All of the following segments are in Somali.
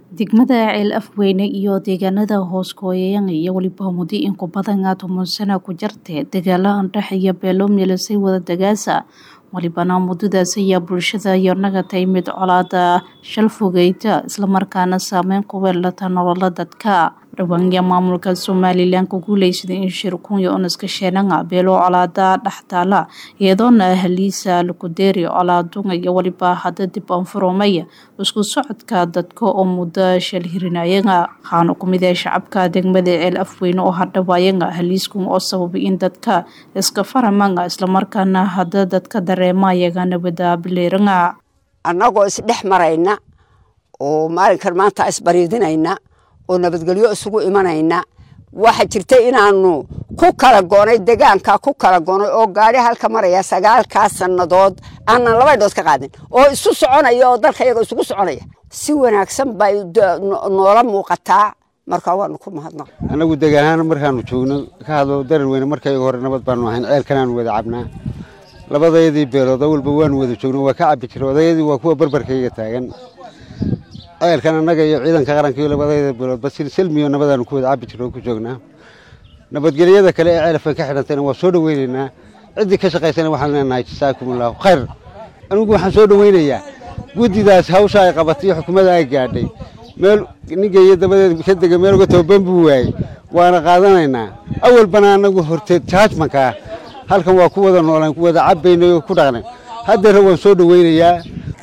Degmada Ceel Afweyne iyo deegaanada hoos gooyayan iyo weliba muddo in ku badan toban sano ku jirtay dagaalo andhaxaya beelo meelasay wada dagaasa walibana muddadaas ayaa bulshada iyo naga timid colaada shal fogeyta islamarkaana saameyn ku weelata nolola dadka dhawaanya maamulka somalilan ku guuleysaday in shir kunya onaska sheenanga beelo colaada dhextaala iyadoona ahliisa lukudeeri colaadunga iyo waliba hadda dib anfuromaya isku socodka dadka oo muddo shal hirinayaga waxaana kumid ah shacabka degmada ceel afweyne oo hadhawaayaga ahliiskum oo sababay in dadka iska faramanga islamarkaana hadda dadka dareemayaga nabada bileeranga annagoo isdhex marayna oo maalinkan maanta isbariidinayna oo nabadgelyo isugu imanayna waxa jirta inaanu ku kala goonay degaanka ku kala goonay oo gaari halka maraya sagaalkaa sannadood aanan laba idhood ka qaadin oo isu soconaya oo dalka iyaga isugu soconaya si wanaagsan bay noola muuqataa marka waanu ku mahadnaq annagu degaanahaan markaanu joogno ka hadlo daran weyne markayga hore nabad baanu ahayn ceelkanaanu wada cabnaa labadayadii beelood awalba waanu wada joogno waa ka cabbi jira odayadii waa kuwa barbarkayga taagan ceelkan annaga iyo ciidanka qaranka iyo labadayada beeloodba silmiyo nabadaanu ku wada cabbi jirno oo ku joognaa nabadgelyada kale ee ceelafan ka xidhantayna waa soo dhaweynaynaa ciddii ka shaqaysana waxaan leenahay jasaakum allahu khayr anigu waxaan soo dhaweynayaa guddidaas hawsha ay qabatay iyo xukuumadda ay gaadhay meel ningeeyo dabadeed ka dega meel uga tababan buu waayey waana qaadanaynaa awalbana annagu horteed jaajmankaa halkan waa ku wada noolaan ku wada cabbaynay oo ku dhaqnay haddeera waan soo dhaweynayaa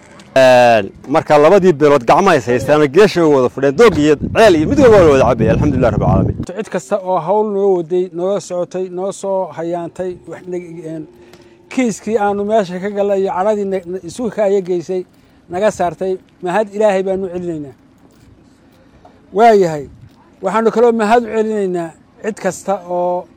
marka labadii beelood gacmaha is haystaan geesha wada fadheen doog iyo ceel iyo mid walba wada cabaya alxamdulilah rabbil caalamiin cid kasta oo hawl noo waday noola socotay noo soo hayaantay kiiskii aanu meesha ka gallay iyo cadhadii isu kaaya geysay naga saartay mahad ilaahay baanu celinaynaa waayahay waxaanu kaloo mahad u celinaynaa cid kasta oo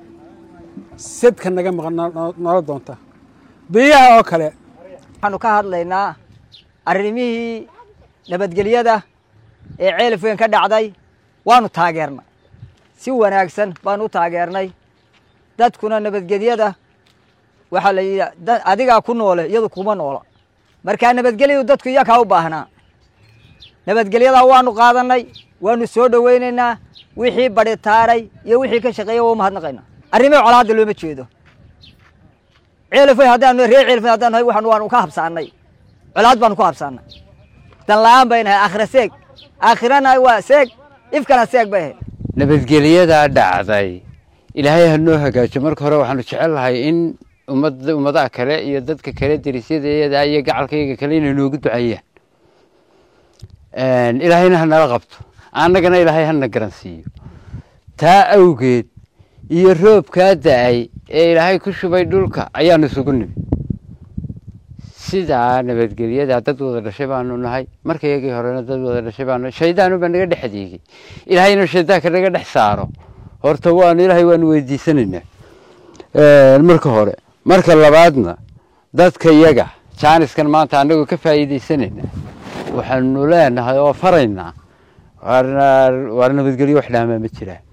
sedka naga maqan noola doonta biyaha oo kale waxaanu ka hadlaynaa arrimihii nabadgelyada ee ceelafweyn ka dhacday waanu taageernay si wanaagsan baanu u taageernay dadkuna nabadgelyada waxaa la yidhi adigaa ku noole iyadu kuma noola markaa nabadgelyadu dadku iyakaa u baahnaa nabadgelyadaa waanu qaadannay waanu soo dhowaynaynaa wixii badhitaaray iyo wixii ka shaqeeya waa u mahadnaqaynaa arrimihii colaadda looma jeedo ceelafweyn haddaanu reer ceelafweyn haddaan nahay waxaan waanu ka habsaannay colaad baanu ku habsaannay dan la'aan bay nahay aakhira seeg aakhirana waa seeg ifkana seeg bay ahayd nabadgelyadaa dhacday ilaahay ha noo hagaajo marka hore waxaanu jecel lahay in ummadda ummadaha kale iyo dadka kale derisyadayada iyo gacalkayga kale inay noogu duceeyaan ilaahayna ha nala qabto annagana ilaahay hana garansiiyo taa awgeed iyo roobkaa da-ay ee ilaahay ku shubay dhulka ayaanu isugu nimi sidaa nabadgelyada dad wada dhashay baanu nahay markayagii horena dad wada dhashay baanu shaydaanuba naga dhex adeegay ilaahay inuu shaydaanka naga dhex saaro horta waanu ilaahay waanu weydiisanaynaa marka hore marka labaadna dadka iyaga jaaniskan maanta annagoo ka faa'iidaysanayna waxaanu leenahay oo faraynaa waar nabadgelyo wax dhaamaa ma jiraan